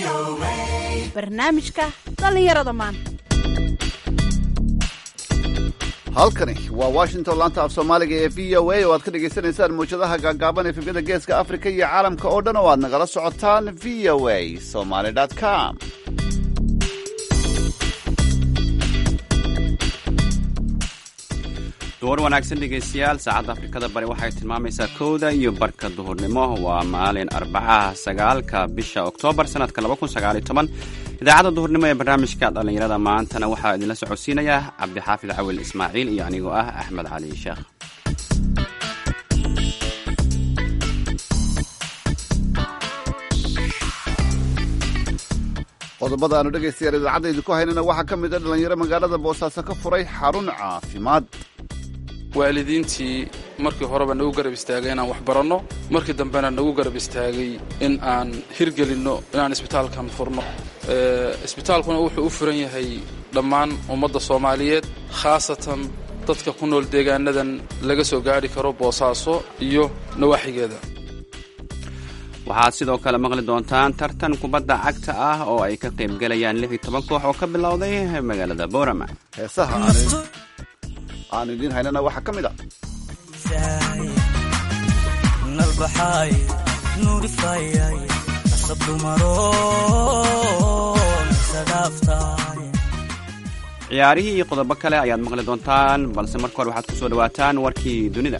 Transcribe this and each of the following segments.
barnaamijka dhallinyarada maanta halkani waa washington laanta af soomaaliga ee v o a oo aad ka dhagaysanaysaan mawjadaha gaagaaban efemyada geeska afrika iyo caalamka oo dhan oo aad nagala socotaan v o a somaly com duhur wanaagsan dhegaystayaal saacadda afrikada bari waxay tilmaamaysaa kowda iyo barka duhurnimo waa maalin arbacaha sagaalka bisha oktoobar sanadka idaacadda duhurnimo ee barnaamijka dhallinyarada maantana waxaa idinla socodsiinaya cabdixaafid cawil ismaaciil iyo anigoo ah axmed cali sheekh qodobada aanu dhegaystayaal idaacadda idinku haynana waxaa ka mid a dhallinyaro magaalada boosaaso ka furay xarun caafimaad waalidiintii markii horeba nagu garab istaagay inaan wax baranno markii dambena nagu garab istaagay in aan hirgelinno inaan isbitaalkan furno isbitaalkuna wuxuu u furan yahay dhammaan ummadda soomaaliyeed khaasatan dadka ku nool deegaanadan laga soo gaadhi karo boosaaso iyo nawaaxigeeda waxaad sidoo kale maqli doontaan tartan kubadda cagta ah oo ay ka qaybgelayaan lix iyo toban koox oo ka bilowday magaalada boorama heesaha aanu idiin haynana waxaa ka mid a ciyaarihii iyo qodobo kale ayaad maqli doontaan balse marka hore waxaad ku soo dhawaataan warkii dunida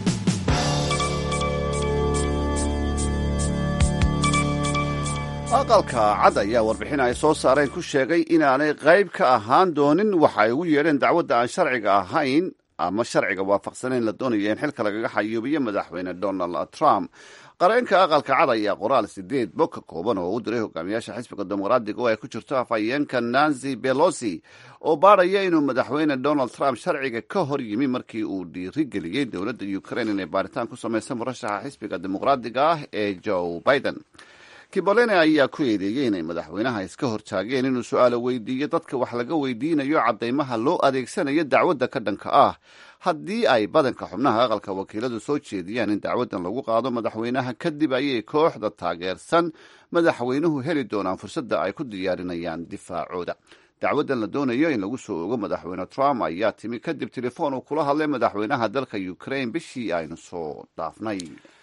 aqalka cad ayaa warbixin ay soo saareen ku sheegay inaanay qayb ka ahaan doonin waxa ay ugu yeedheen dacwadda aan sharciga ahayn ama sharciga waafaqsanayn la doonaya in xilka lagaga xayuubiyo madaxweyne donald trump qareenka aqalka cad ayaa qoraal sideed bog ka kooban oo u diray hogaamiyaasha xisbiga dimuqraadiga oo ay ku jirto afhayeenka nancy belosi oo baadhaya inuu madaxweyne donald trump sharciga ka hor yimi markii uu dhiirigeliyey dowladda ukraine inay baaritaan ku samaysa murashaxa xisbiga dimuqraadiga ah ee joe biden kibolene ayaa ku eedeeyey inay madaxweynaha iska hortaageen inuu su-aalo weydiiyo dadka wax laga weydiinayo caddaymaha loo adeegsanayo dacwadda ka dhanka ah haddii ay badanka xubnaha aqalka wakiiladu soo jeediyaan in dacwaddan lagu qaado madaxweynaha kadib ayay kooxda taageersan madaxweynuhu heli doonaan fursadda ay ku diyaarinayaan difaacooda dacwaddan la doonayo in lagu soo ogo madaxweyne trump ayaa timi kadib telefoon uu kula hadlay madaxweynaha dalka ukraine bishii aynu soo dhaafnay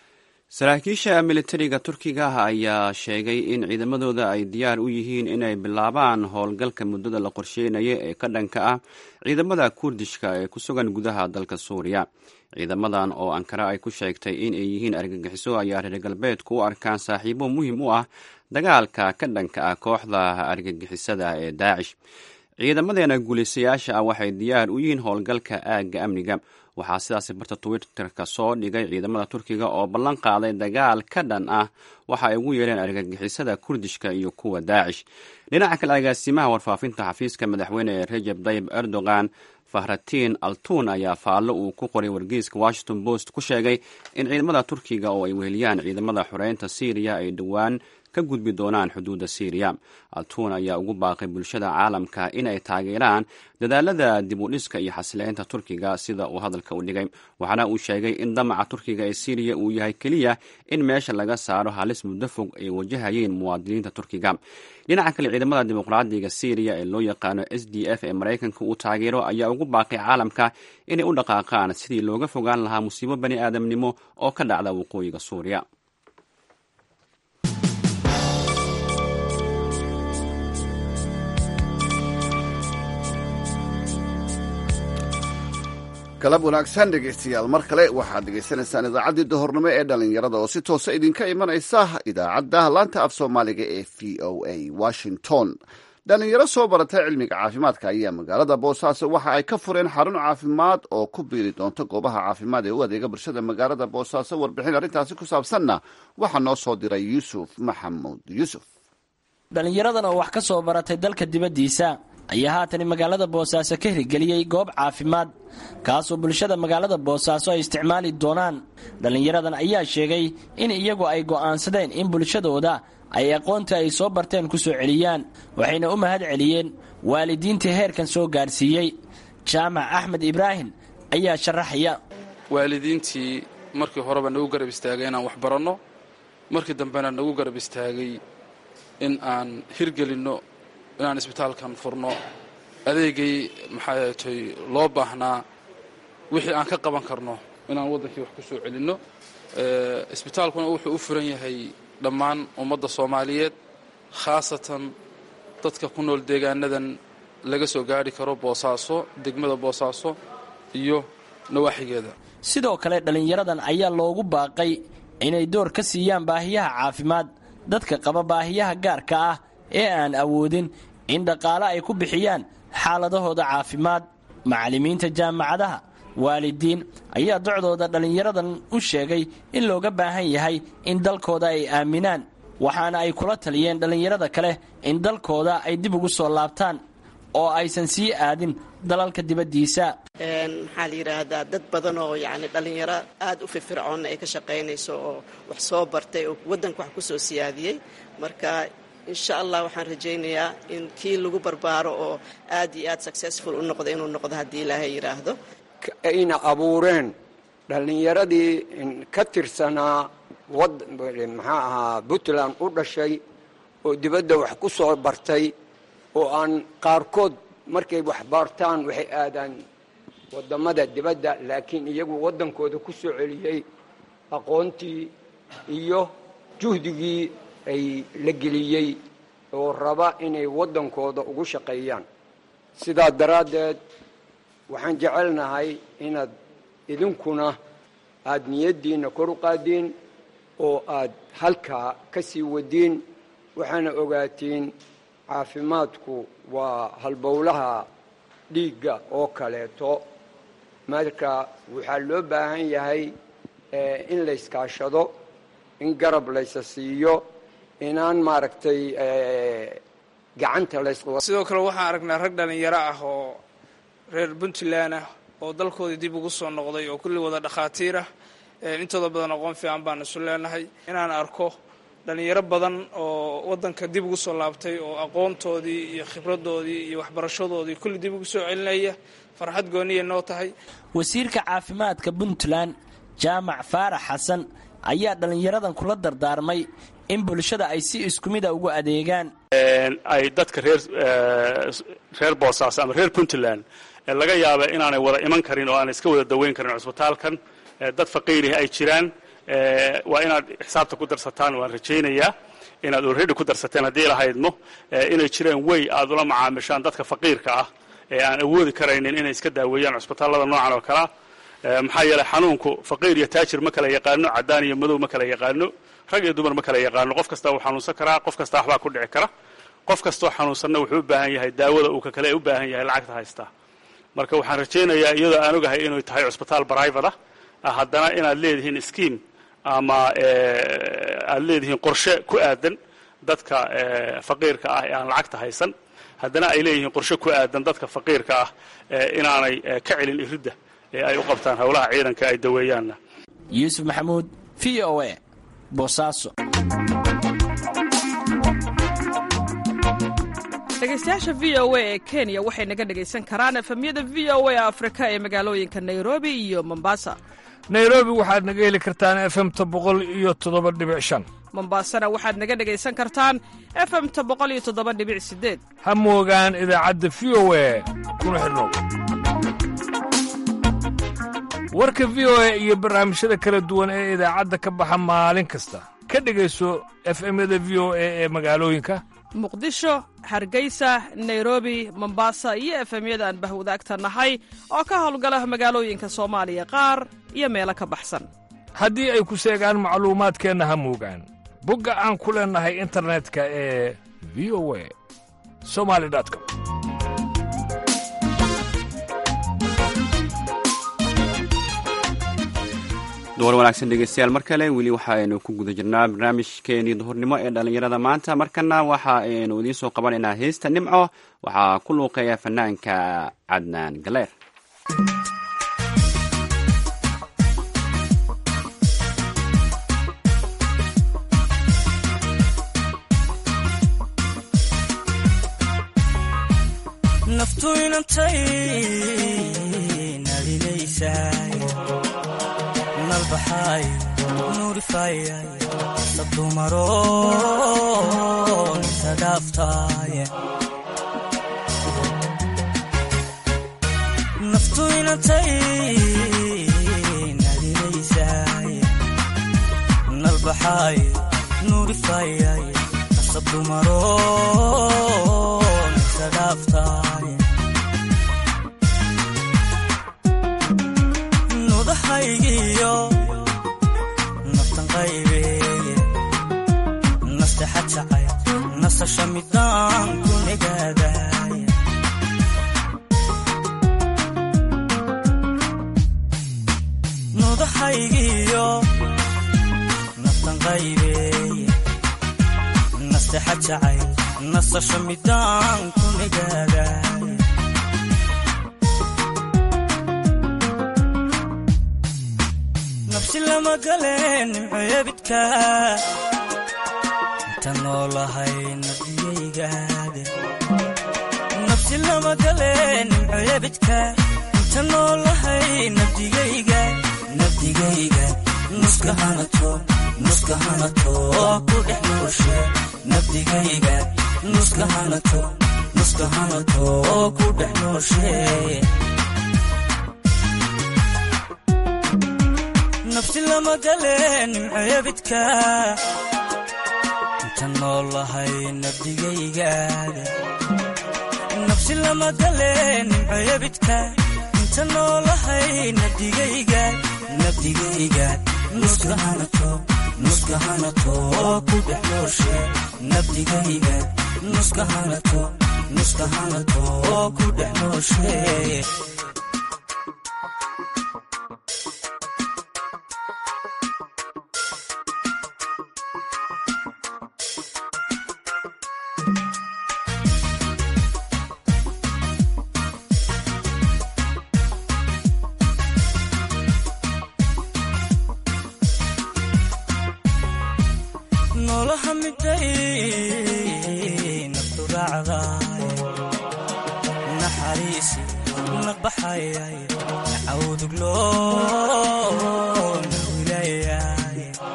saraakiisha militariga turkiga ah ayaa sheegay in ciidamadooda ay diyaar u yihiin inay bilaabaan howlgalka muddada la qorsheynaya ee ka dhanka ah ciidamada kurdishka ee ku sugan gudaha dalka suuriya ciidamadan oo ankara ay ku sheegtay in ay yihiin argagixiso ayaa reer galbeedku u arkaan saaxiibo muhiim u ah dagaalka ka dhanka ah kooxda argagixisada ee daacish ciidamadeena guulaystayaasha ah waxay diyaar u yihiin howlgalka aagga amniga waxaa sidaasi barta twitterka soo dhigay ciidamada turkiga oo ballan qaaday dagaal ka dhan ah waxa ay ugu yeedheen argagixisada kurdishka iyo kuwa daacish dhinaca kale agaasimaha warfaafinta xafiiska madaxweyne ee rejeb tayib erdogan fahratiin altun ayaa faallo uu ku qoray wargeyska washington post ku sheegay in ciidamada turkiga oo ay weheliyaan ciidamada xoreynta syriya ay dhowaan ka gudbi doonaan xuduudda syriya altun ayaa ugu baaqay bulshada caalamka in ay taageeraan dadaalada dib u dhiska iyo xasileynta turkiga sida uu hadalka u dhigay waxaana uu sheegay in damaca turkiga ee syriya uu yahay keliya in meesha laga saaro halis muddo fog ay wajahayeen muwaadiniinta turkiga dhinaca kale ciidamada dimuqraadiga syriya ee loo yaqaano s d f ee maraykanka uu taageero ayaa ugu baaqay caalamka inay u dhaqaaqaan sidii looga fogaan lahaa musiibo bani aadamnimo oo ka dhacda waqooyiga suuriya galab wanaagsan dhegaystayaal mar kale waxaad dhegaysanaysaan idaacaddii duhurnimo ee dhallinyarada oo si toosa idinka imanaysa idaacadda laanta af soomaaliga ee v o a washington dhallinyaro soo baratay cilmiga caafimaadka ayaa magaalada boosaaso waxa ay ka fureen xarun caafimaad oo ku biiri doonta goobaha caafimaad ee u adeega bulshada magaalada boosaaso warbixin arrintaasi ku saabsanna waxaa noo soo diray yuusuf maxamuud yuusuf dhallinyaradan oo wax ka soo baratay dalka dibaddiisa ayaa haatan magaalada boosaaso ka hirgeliyey goob caafimaad kaasoo bulshada magaalada boosaaso ay isticmaali doonaan dhallinyaradan ayaa sheegay in iyagu ay go'aansadeen in bulshadooda ay aqoonta ay soo barteen ku soo celiyaan waxayna u mahad celiyeen waalidiintii heerkan soo gaadhsiiyey jaamac axmed ibraahim ayaa sharaxaya waalidiintii markii horeba nagu garab istaagay inaan wax baranno markii dambena nagu garab istaagay in aan hirgelinno inaan isbitaalkan furno adeegay maxaa tay loo baahnaa wixii aan ka qaban karno inaan waddankii wax ku soo celinno isbitaalkuna wuxuu u furan yahay dhammaan ummadda soomaaliyeed khaasatan dadka ku nool deegaanadan laga soo gaadhi karo boosaaso degmada boosaaso iyo nawaaxigeeda sidoo kale dhallinyaradan ayaa loogu baaqay inay door ka siiyaan baahiyaha caafimaad dadka qaba baahiyaha gaarka ah ee aan awoodin in dhaqaale ay ku bixiyaan xaaladahooda caafimaad macallimiinta jaamacadaha waalidiin ayaa docdooda dhallinyaradan u sheegay in looga baahan yahay in dalkooda ay aaminaan waxaana ay kula taliyeen dhallinyarada kale in dalkooda ay dib ugu soo laabtaan oo aysan sii aadin dalalka dibaddiisa maxaa la yidhaahdaa dad badan oo yacni dhallinyaro aada u firfircoonna ay ka shaqaynayso oo wax soo bartay oo waddanka wax ku soo siyaadiyey marka insha allah waxaan rajaynayaa in kii lagu barbaaro oo aad iyo aad successful u noqdo inuu noqdo haddii ilaahay yidhaahdo ayna abuureen dhallinyaradii ka tirsanaa maxaa ahaa puntland u dhashay oo dibadda wax ku soo bartay oo aan qaarkood markay wax baartaan waxay aadaan waddamada dibadda laakiin iyagu waddankooda ku soo celiyey aqoontii iyo juhdigii ay la geliyey oo raba inay waddankooda ugu shaqeeyaan sidaa daraaddeed waxaan jecelnahay inaad idinkuna aada niyaddiinna kor u qaadiin oo aad halkaa ka sii wadiin waxaana ogaatiin caafimaadku waa halbowlaha dhiigga oo kaleeto marka waxaa loo baahan yahay in layskaashado in garab laysa siiyo inaan maaragtay gacanta lays sidoo kale waxaan aragnaa rag dhallinyaro ah oo reer puntland ah oo dalkoodii dib ugu soo noqday oo kulli wada dhakhaatiir ah intooda badan aqoon fiican baan isu leenahay inaan arko dhallinyaro badan oo waddanka dib ugu soo laabtay oo aqoontoodii iyo khibradoodii iyo waxbarashadoodii kulli dib ugu soo celinaya farxad gooniya noo tahay wasiirka caafimaadka puntland jaamac faarax xasan ayaa dhallinyaradan kula dardaarmay in bulshada ay si isku mida ugu adeegaan ay dadka reer reer boosaaso ama reer puntland laga yaaba inaanay wada iman karin oo aanay iska wada daweyn karin cusbitaalkan dad faqiirihi ay jiraan waa inaad xisaabta ku darsataan waan rajaynayaa inaad already ku darsateen haddii lahaydmo inay jireen wey aad ula macaamishaan dadka faqiirka ah ee aan awoodi karaynin inay iska daaweeyaan cusbitaallada noocan oo kalea maxaa yeeley xanuunku faqiir iyo taajir ma kala yaqaano caddaan iyo madow ma kala yaqaano rag iyo dumar ma kala yaqaano qof kastaa wuu xanuunsan karaa qof kastaa waxbaa ku dhici kara qof kastoo xanuunsanna wuxuu u baahan yahay daawada uu ka kale u baahan yahay lacagta haystaa marka waxaan rajaynayaa iyadoo aan ogahay inay tahay cusbitaal brivate ah haddana inaad leedihiin scheme ama aad leedihiin qorshe ku aadan dadka faqiirka ah ee aan lacagta haysan haddana ay leeyihiin qorshe ku aadan dadka faqiirka ah inaanay ka celin iridda ee ay u qabtaan howlaha ciidanka ay daweeyaanna yuusuf maxamuud v o a boosaaso dhegaystayaasha v o a ee kenya waxay naga dhegaysan karaan efemyada v o a afrika ee magaalooyinka nairobi iyo mombasa nairobi waxaad naga heli kartaan efemta boqol iyo toddoba dhibic shan mombasana waxaad naga dhegaysan kartaan efemta boqol iyo toddoba dhibic sideed ha moogaan idaacadda v o a kuna xidhnow warka v o a iyo barnaamijyada kala duwan ee idaacadda ka baxa maalin kasta ka dhegayso efemyada v o a ee magaalooyinka muqdisho hargeysa nairobi mombasa iyo efemyada aan bahwadaagta nahay oo ka howlgala magaalooyinka soomaaliya qaar iyo meelo ka baxsan haddii ay ku seegaan macluumaadkeenna ha moogaan bogga aan ku leennahay internetka ee v o a somali com duwar wanaagsan dhegeystayaal mar kale weli waxaaynu ku guda jirnaa barnaamijkeenii duhurnimo ee dhallinyarada maanta markana waxa aynu idiin soo qabanaynaa heesta nimco waxaa ku luuqeeya fanaanka cadnaan galeer naftu inantay nalinaysaay nalbaxaay nuurifayay sabdumaro nisa dhaaftaaye naftu inantay nadinaysaay nalbaxaay nuurifayay sabdumaro nisa dhaaftaay nudahaygiyo naftan qaybeeye nastexa jacay nasasha midaan ku negaadaay nudahaygiyo naftan qaybeeye nastexa jacay nasasha midaan ku negaadaay nafsi lama galeen nimcoyabidka inta noolahay nabdigaygaade nafsi lama galeen nimcoyabidka inta noolahay nabdigayga nabdigayga nuska hanato nuska hanato ku dhex nooshe nabdigayga nuska hanato nuska hanato ku dhex nooshe nafsi lama galeen nimcoyabidka inta noolahay nabdigaygaada nafsi lama galeen nimcoyabidka inta noolahay nabdigayga nabdigayga nuska hanato nuska hanato ku dhex nooshe nabdigayga nuska hanato nuska hanato ku dhex nooshe noolaha miday naftu raacdaay naxariisi naqbaxayay cawduglo nawilayay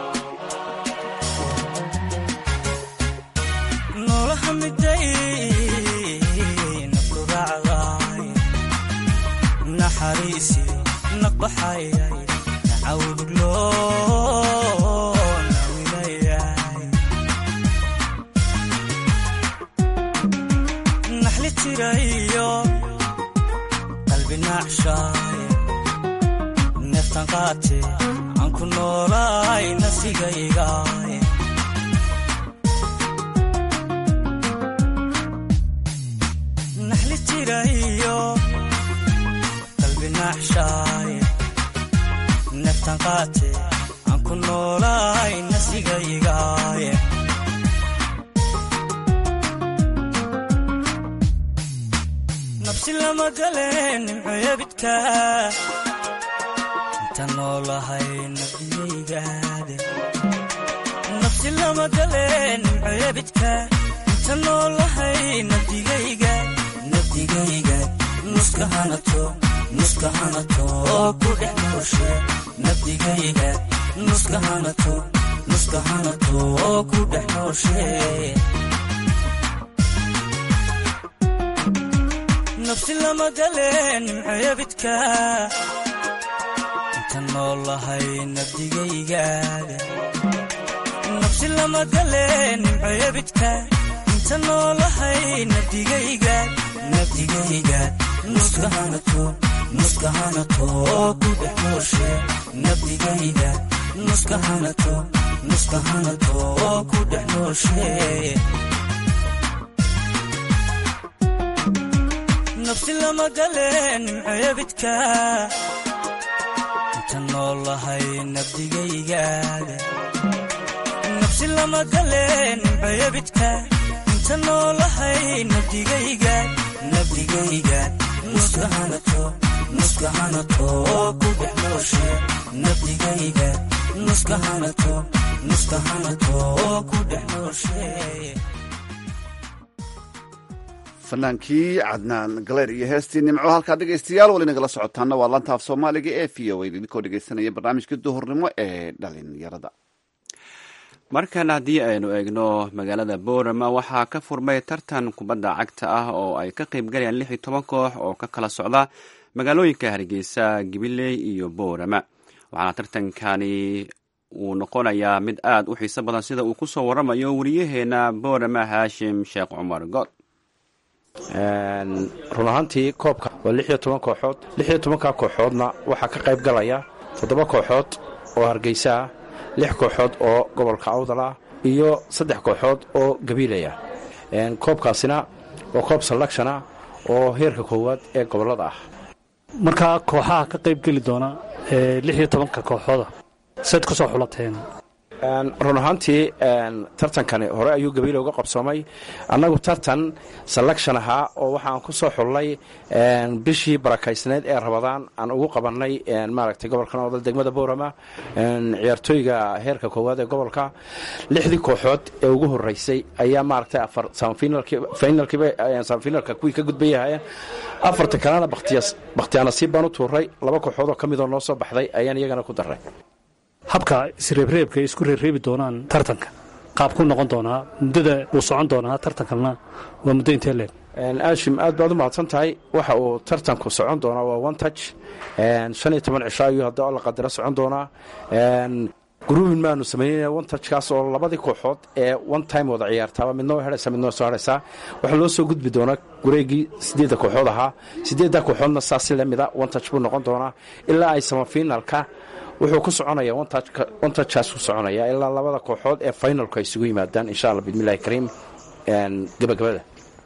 noolaha miday naftu raacdaay naxariisi naqbaxayay cawduglo naxli tirayo qalbi naacshaay neeftan qaate aan ku noolaay nasigaygaay naxli tirayo qalbi naacshaay neeftan qaate aan ku noolaay nasigaygaay nafsi lama galeen nimcoyabidka inta noolahay nabdigaygaade nafsi lama galeen nimcoyabidka inta noolahay nabdigayga nabdigayga nuska hanato nuska hanato ku dhex nooshe nabdigayga nuska hanato nuska hanato ku dhex nooshe nafsi lama galeen nimcoyabidka inta noolahay nabdigaygaada nafsi lama galeen nimcoyabidka inta noolahay nabdigayga nabdigayga nuska hanato nuska hanato ku dhex nooshe nabdigayga nuska hanato nuska hanato ku dhex nooshe nafsi lama galeen nimcoyabidka inta noolahay nabdigaygaada nafsi lama galeen nimcoyabidka inta noolahay nabdigayga nabdigayga nuska hanato nuska hanato ku dhex nooshe nabdigayga nuska hanato nuska hanato ku dhex nooshe fanaankii cadnaan galeer iyo heestii nimco halkaa dhegaystayaal wali nagala socotaana waa laanta af soomaaliga ee v o a idinkoo dhegaysanaya barnaamijka duhurnimo ee dhalinyarada markan haddii aynu eegno magaalada boorama waxaa ka furmay tartan kubadda cagta ah oo ay ka qayb galayaan lix iyo toban koox oo ka kala socda magaalooyinka hargeysa gabiley iyo boorama waxaana tartankani uu noqonayaa mid aad u xiiso badan sida uu ku soo waramayo wariyaheena boorama haashim sheekh cumar good run ahaantii koobka waa lix iyo toban kooxood lix iyo tobanka kooxoodna waxaa ka qayb galaya toddoba kooxood oo hargeysa ah lix kooxood oo gobolka awdal ah iyo saddex kooxood oo gabiilaya koobkaasina waa koob selection ah oo heerka koowaad ee gobollada ah markaa kooxaha ka qayb geli doona ee lix iyo tobanka kooxooda sayd ku soo xulateen run ahaantii tartankani hore ayuu gabiile uga qabsoomay annagu tartan selection ahaa oo waxaan ku soo xullay bishii barakaysneed ee rabadaan aan ugu qabannay maaragtay gobolkan odal degmada boorama ciyaartooyga heerka koowaad ee gobolka lixdii kooxood ee ugu horeysay ayaa maaragtay afar samifinalka kuwii ka gudbay ahaayeen afarta kalena bakhtiyaanasiib baan u tuuray laba kooxood oo ka midoo noo soo baxday ayaan iyagana ku daray habka isreebreebka ay isku reebreebi doonaan tartanka qaab ku noqon doonaa muddada uu socon doonaa tartankanna waa muddo intee leeg aashim aad baad u mahadsan tahay waxa uu tartanku socon doonaa waa one touch shan iyo toban cisho ayuu hadda la qadaro socon doonaa gruubin maanu samaynayna one touchkaas oo labadii kooxood ee one time wada ciyaartaaba midna way hadhaysaa midna way soo hadhaysaa waxaa loo soo gudbi doonaa gureegii siddeedda kooxood ahaa siddeedda kooxoodna saas si lamida one touch buu noqon doonaa ilaa ay samafinalka wuxuu ku soconaya ontouchkaas ku soconaya ilaa labada kooxood ee finalku ay isugu yimaadaan insha alla bismillahi kariim gabagabada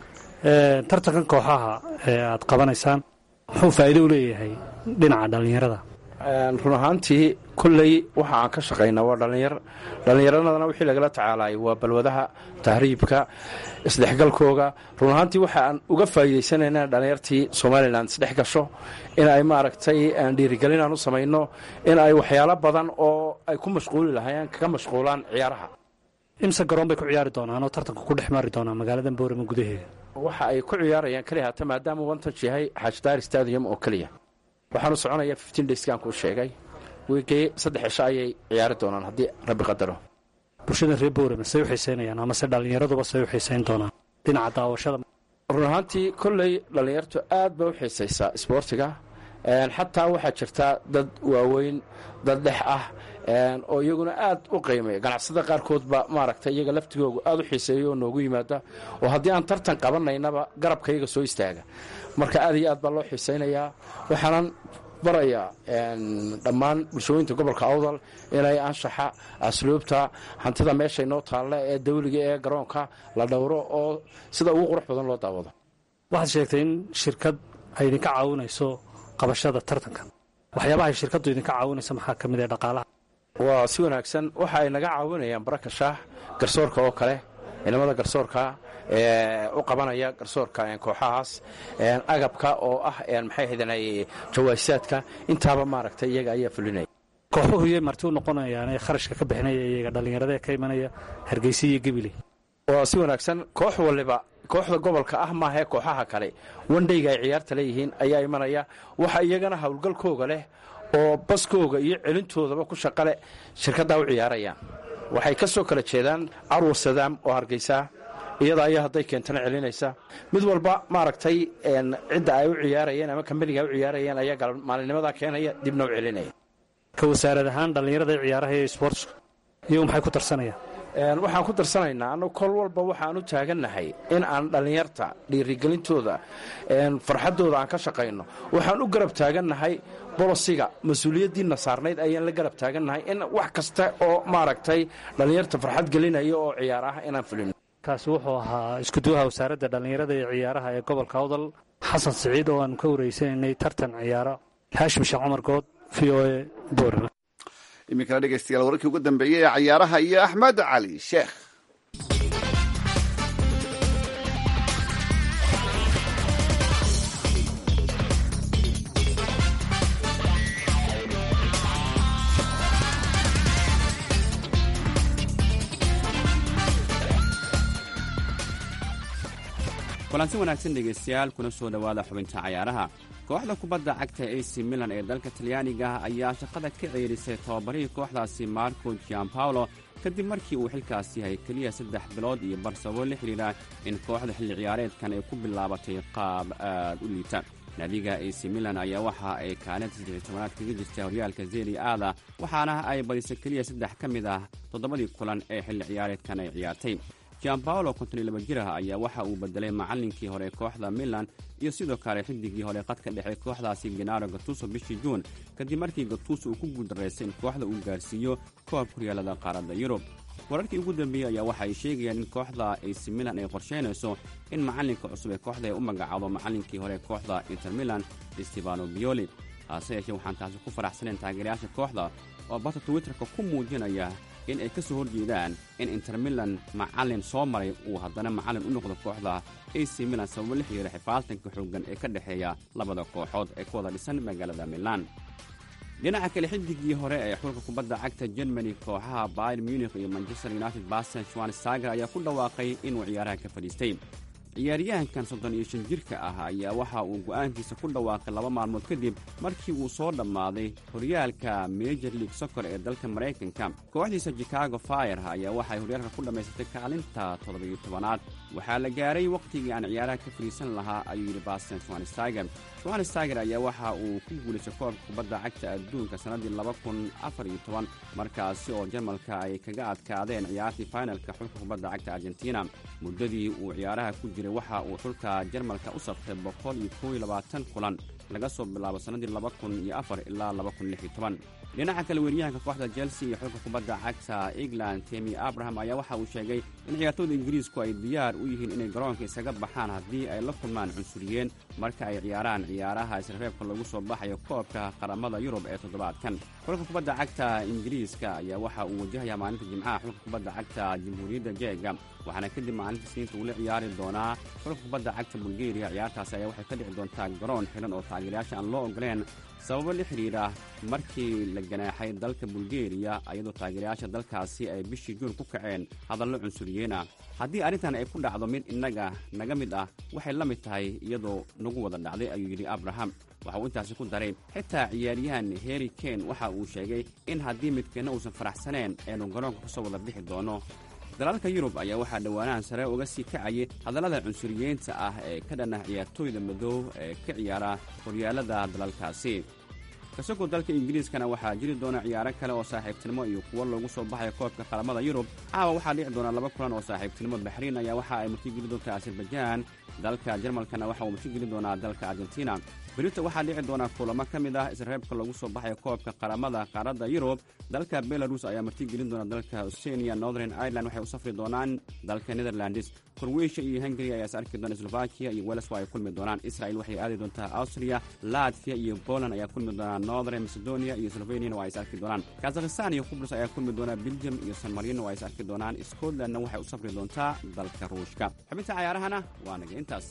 tartankan kooxaha ee aad qabanaysaan muxuu faa'iido u leeyahay dhinaca dhallinyarada run ahaantii kolley waxa aan ka shaqaynaa waa dhallinyar dhallinyaradana wixii lagala tacaalayay waa balwadaha tahriibka isdhexgalkooga run ahaantii waxa aan uga faa'iidaysanayna dhallinyartii somalilan isdhex gasho in ay maaragtay dhiirigelin aan u samayno in ay waxyaalo badan oo ay ku mashquuli lahaayeen kaga mashquulaan ciyaaraha imse garoon bay ku ciyaari doonaan oo tartanka ku dhex maari doonaa magaalada boorama gudaheeda waxa ay ku ciyaarayaan keliya hata maadaama wantaj yahay xaajdaar stadium oo keliya waxaanu soconaya fifteen dayskaan kuu sheegay wiigii saddex cisho ayay ciyaari doonaan haddii rabbi qadaro bulshada reer boorama say u xiisaynayaan amase dhallinyaraduba say u xiisayn doonaan dhinaca daawashada run ahaantii kolley dhallinyartu aad bay u xiisaysaa isboortiga xataa waxaa jirta dad waaweyn dad dhex ah oo iyaguna aad u qiimaya ganacsada qaarkoodba maaragtay iyaga laftigoogu aad u xiiseeya oo noogu yimaada oo haddii aan tartan qabanaynaba garabka iyaga soo istaaga marka aad iyo aad baa loo xiisaynayaa waxaanan barayaa dhammaan bulshooyinta gobolka awdal inay anshaxa asluubta hantida meeshay noo taalle ee dawliga ee garoonka la dhowro oo sida ugu qurux badan loo daawado waxaad sheegtay in shirkad ay idinka caawinayso qabashada tartanka waxyaabahay shirkaddu idinka caawinayso maxaa ka mid ee dhaqaalaha waa si wanaagsan waxa ay naga caawinayaan baraka shaah garsoorka oo kale ciidamada garsoorka ee u qabanaya garsoorka kooxahaas agabka oo ah maxay ahaydeen jawaasaadka intaaba maaragtay iyaga ayaa fulinaya kooxuhu yay marti u noqonayaan ee kharashka ka bixinaya iyaga dhallinyarada ee ka imanaya hargeysa iyo gebile waa si wanaagsan koox waliba kooxda gobolka ah maahee kooxaha kale wandhayga ay ciyaarta leeyihiin ayaa imanaya waxa iyagana howlgalkooga leh oo baskooga iyo celintoodaba ku shaqale shirkaddaa u ciyaarayaan waxay ka soo kala jeedaan carwar sadaam oo hargeysa iyada ayaa hadday keentana celinaysa mid walba maaragtay cidda ay u ciyaarayeen ama kambaniga ay u ciyaarayeen ayaa maalinnimadaa keenaya dibna u celinaya ka wasaarad ahaan dhallinyarada ciyaaraha ee sportska iyagu maxay ku tarsanayaan waxaan ku darsanaynaa annagu kol walba waxaan u taagannahay in aan dhallinyarta dhiirigelintooda farxaddooda aan ka shaqayno waxaan u garab taagannahay bolosiga mas-uuliyaddiina saarnayd ayaan la garab taagannahay in wax kasta oo maaragtay dhallinyarta farxad gelinaya oo ciyaar ah inaan fulino kaasi wuxuu ahaa iskuduwaha wasaaradda dhallinyarada ee ciyaaraha ee gobolka awdal xasan siciid oo aanu ka wareysanaynay tartan ciyaaro haashim sheekh cumar good v o e boorama iminkana dhegeystayaal wararkii ugu dambeeyey ee cayaaraha iyo axmed cali sheekh kulansi wanaagsan dhegaystayaal kuna soo dhowaada xubinta cayaaraha kooxda kubadda cagta ac milan ee dalka talyaaniga ayaa shaqada ka ceerisay tababarihii kooxdaasi marco gianpaolo kadib markii uu xilkaas yahay keliya saddex bilood iyo bar sababo la xidhiidha in kooxda xilli ciyaareedkan ay ku bilaabatay qaab aad u liita naadiga ac milan ayaa waxa ay kaalinta saddexiy tobanaad kaga jirta horyaalka zeri aada waxaana ay badisay keliya saddex ka mid ah toddobadii kulan ee xilli ciyaareedkan ay ciyaartay gianbaolo konton iyo laba jirah ayaa waxa uu bedelay macallinkii hore kooxda milan iyo sidoo kale xidigii hore qadka dhexe kooxdaasi genaro gatuso bishii juun kadib markii gatuso uu ku guuldaraystay in kooxda uu gaarsiiyo koobka horyaalada qaaradda yurub wararkii ugu dambeeyey ayaa waxa ay sheegayaan in kooxda ac milan ay qorsheynayso in macallinka cusub ee kooxda ay u magacaabo macallinkii hore kooxda inter milan stefano bioli hase yeeshee waxaan taasi ku faraxsanayn taageerayaasha kooxda oo barta twitterka ku muujinaya in ay ka soo horjeedaan in inter milan macallin soo maray uu haddana macallin u noqdo kooxda ac milan sababo la xiriira xifaaltanka xooggan ee ka dhexeeya labada kooxood ee ku wada dhisan magaalada milan dhinaca kale xidigii hore ee xulka kubadda cagta germany kooxaha bayer munich iyo manchester united basten schwanstager ayaa ku dhawaaqay inuu ciyaaraha ka fadhiistay ciyaaryahankan soddon iyo shan jirka ah ayaa waxa uu go'aankiisa ku dhawaaqay laba maalmood kadib markii uu soo dhammaaday horyaalka major league soccer ee dalka maraykanka kooxdiisa chicago fire ayaa waxay horyaalka ku dhammaysatay kaalinta toddobiyo tobanaad waxaa la gaaray wakhtigii aan ciyaaraha ka fadhiisan lahaa ayuu yidhi basten schwanstager schwanstager ayaa waxa uu ku guulaystay koobka kubadda cagta adduunka sannaddii laba kun afar iyo toban markaasi oo jarmalka ay kaga adkaadeen ciyaartii finalka xulka kubadda cagta argentina muddadii uu ciyaaraha ku jiray waxa uu xulka jarmalka u saftay boqol iyo kow iyo labaatan kulan laga soo bilaabo sannaddii laba kun iyo afar ilaa laba kun lix iyo toban dhinaca kale weeryahanka kooxda chelsea iyo xulka kubadda cagta england temi abraham ayaa waxa uu sheegay in ciyaartooyda ingiriisku ay diyaar u yihiin inay garoonka isaga baxaan haddii ay la kulmaan cunsuriyeen marka ay ciyaaraan ciyaaraha isreebka lagu soo baxayo koobka qaramada yurub ee toddobaadkan xulka kubadda cagta ingiriiska ayaa waxa uu wajahayaa maalinta jimcaha xulka kubadda cagta jamhuuriyadda jeega waxaana kadib maalinta sniinta uu la ciyaari doonaa xulka kubadda cagta bulgeriya ciyaartaasi ayaa waxay ka dhici doontaa garoon xiran oo taageerayaasha aan loo ogoleen sababo la xidhiidha markii la ganaaxay dalka bulgeriya iyadoo taageerayaasha dalkaasi ay bishii juun ku kaceen hadallo cunsuriyeen ah haddii arrintan ay ku dhacdo mid innaga naga mid ah waxay la mid tahay iyadoo nagu wada dhacday ayuu yidhi abraham waxa uu intaasi ku daray xitaa ciyaaryahan heri ken waxa uu sheegay in haddii midkeenna uusan faraxsaneen aynu garoonka kasoo wada bixi doono dalalka yurub ayaa waxaa dhowaanahan sare uga sii kacayay hadallada cunsuriyeynta ah ee ka dhanah ciyaartooyda madow ee ka ciyaara horyaalada dalalkaasi kasagoo dalka ingiriiskana waxaa jiri doona ciyaaro kale oo saaxiibtinimo iyo kuwo loogu soo baxayo koobka qaramada yurub caawa waxaa dhici doona laba kulan oo saaxiibtinimo baxriin ayaa waxa ay martigeli doontaa azerbaijaan dalka jarmalkana waxa uu martigeli doonaa dalka argentina berita waxaa dhici doona kulamo ka mid ah isreebka lagu soo baxayo koobka qaramada qaaradda yurub dalka belarus ayaa martigelin doona dalka austrania northern ireland waxay u safri doonaan dalka netherlands korweysha iyo hungary ayaa is arki doona slovakia iyo wales waa ay kulmi doonaan israel waxay aadi doontaa austria latvia iyo poland ayaa kulmi doonaa northern macedonia iyo sloveniana waa ay is arki doonaan kazakhistan iyo qubrus ayaa kulmi doona belgium iyo san marino waa ay is arki doonaan scotlandna waxay u safri doontaa dalka ruushka xubinta cayaarahana waa naga intaas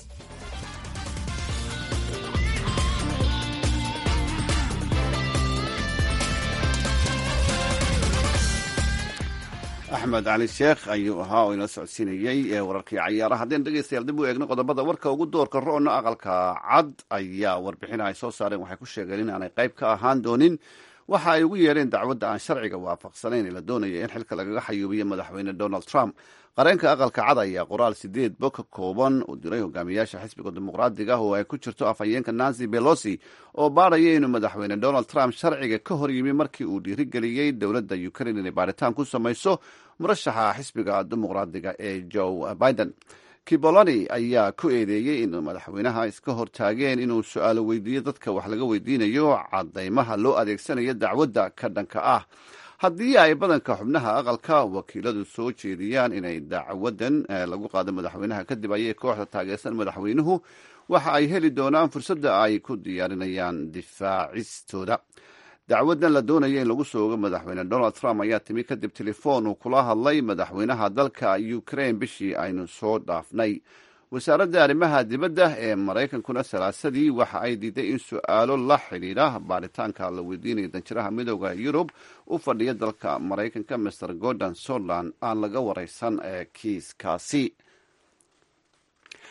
axmed cali sheekh ayuu ahaa oo inoo socodsiinayey ee wararkii cayaaraha haddeen dhegeystayaal dib u eegno qodobada warka ugu doorka ro'no aqalka cad ayaa warbixin ay soo saareen waxay ku sheegeen in aanay qayb ka ahaan doonin waxa ay ugu yeedheen dacwadda aan sharciga waafaqsanayn ee la doonaya in xilka lagaga xayuubiyo madaxweyne donald trump qareenka aqalka cad ayaa qoraal sideed bo ka kooban uu diray hogaamiyaasha xisbiga dimuqraadiga ah oo ay ku jirto afhayeenka nancy belosi oo baaraya inuu madaxweyne donald trump sharciga ka hor yimi markii uu dhiirigeliyey dowladda ukraine inay baaritaan ku samayso murashaxa xisbiga dimuqraadiga ee joe biden kiboloni ayaa ku eedeeyey in madaxweynaha iska hortaageen inuu su-aalo weydiiyo dadka wax laga weydiinayo cadaymaha loo adeegsanayo dacwadda ka dhanka ah haddii ay badanka xubnaha aqalka wakiiladu soo jeediyaan inay dacwadan lagu qaado madaxweynaha kadib ayay kooxda taageersan madaxweynuhu waxa ay heli doonaan fursadda ay ku diyaarinayaan difaacistooda dacwadan la doonaya in lagu soo ogo madaxweyne donald trump ayaa timi kadib telefoon uu kula hadlay madaxweynaha dalka ukraine bishii aynu soo dhaafnay wasaaradda arrimaha dibadda ee maraykankuna salaasadii waxa ay diiday in su-aalo la xidhiidha baaritaanka la weydiinayo danjiraha midooda yurub u fadhiya dalka maraykanka master gordon soutland aan laga wareysan ee kiiskaasi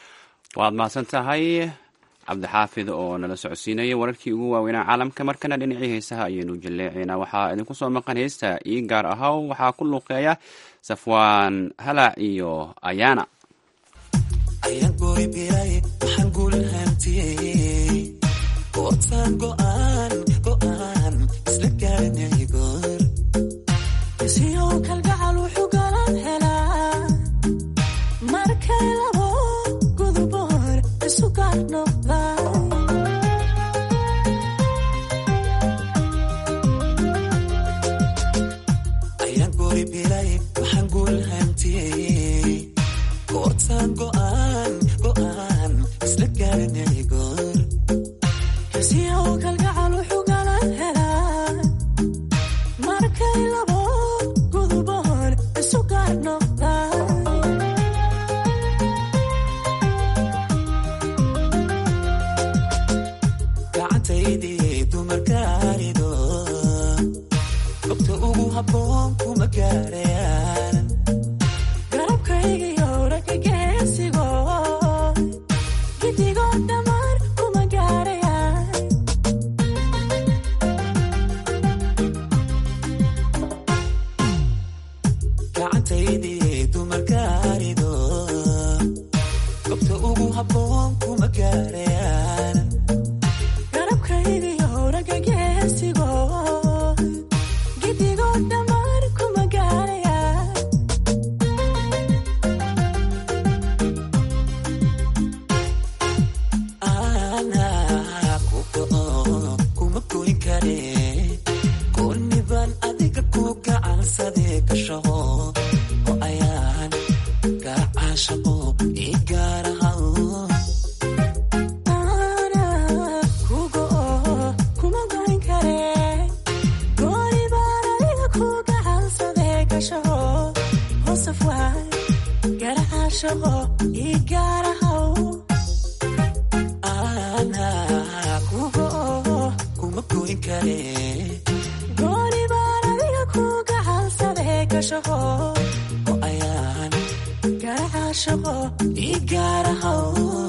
waad mahadsan tahay cabdixaafid oo nala socodsiinaya wararkii ugu waaweynaa caalamka markana dhinacii heesaha ayaynu jaleecaynaa waxaa idinku soo maqan heesta ii gaar ahaw waxaa ku luuqeeya safwaan halac iyo ayaana ayaan goy biray waxaan guulhantiyey gootaan go'aan go'aan isla gaaranay goor siyow kalgacal wuxuu galan helaa markay labo guduboor isu gaar noqdaan ayaan goy biray waxaan guulhantiyey gootaan go'aan go'aan isla gaaranay goor siyow kalgacal wuxuu galan helaa markay labo guduboor isu gaar noqdaan gacantaydii dumarkaarido gobta ugu habboon kuma gaarayaan garabkaygiyo ragga geesigo gidigoo dhammaan kuma gaarayaan gacantaydii dumarkaarido gobta ugu habboon kuma gaarayaan garabkaygiyo ragga geesigo gidigoo dhammaan kuma gaarayaan anaa ku go'o kuma goyn kare goonnibaan adiga ku gacansadee gashaho oo ayaan gacaashaqo ii gaarahaw kugo kuma goyn kare gooni baan adiga ku gacansadee gashaho hoosaf waay garacaashaqo ii gaarahaw anaa ku go'o kuma goyn kare gooni baan adiga ku gacansadee gashaho oo ayaan garacaashaqo ii gaarahaw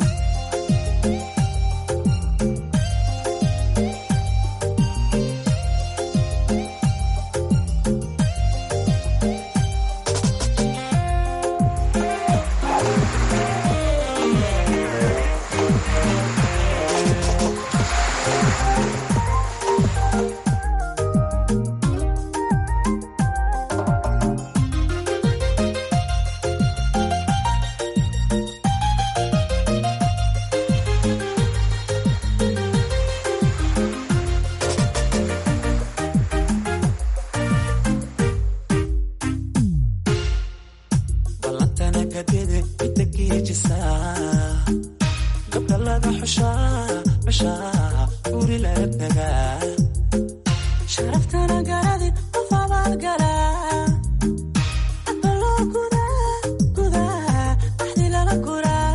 ballantana kadede midda geejisaa gabdha laga xushaa xushaa guri laga tagaa sharaftana garadi qof abaad galaa hadba loo gudaa gudaa axdi lala guraa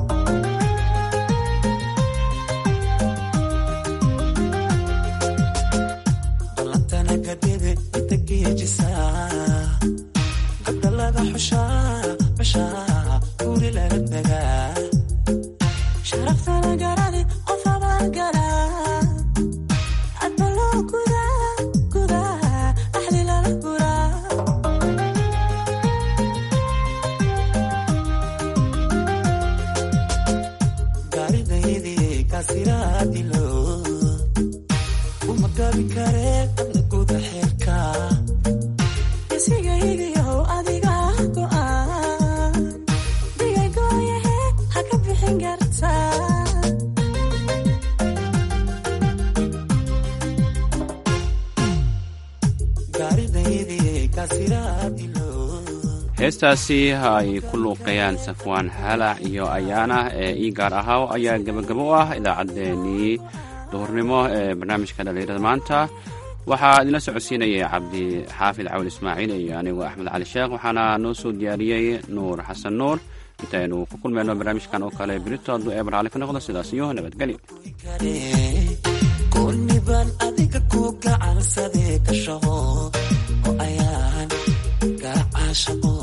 ballantana kadede midda geejisaa gabdha laga xushaa xushaa guri laga tagaa sharaftana garadi qof abaad galaa hadba loo gudaa gudaa axdi lala guraa gaaridaydii kaasiraadilo uma gabi kare adna guda xeerka isigaygiyow adiga go'aan digagooyahe ha ka bixin kartaa gaaridaydii kaasiraadilo heestaasi ay ku luuqeeyaan safwaan halac iyo ayaana ee ii gaar ahaw ayaa gebagabo u ah idaacaddeenii duhurnimo ee barnaamijka dhallinyarada maanta waxaa idinla socodsiinayay cabdi xaafid cawl ismaaciil iyo anigu axmed cali sheekh waxaana noo soo diyaariyey nuur xasan nuur intaynu ku kulmayno barnaamijkan oo kale berito hadduu eebar cali ka noqdo sidaas iyo nabadgelyo goonnibaan adiga ku gacansadee gashaho oo ayaan gacaashaqo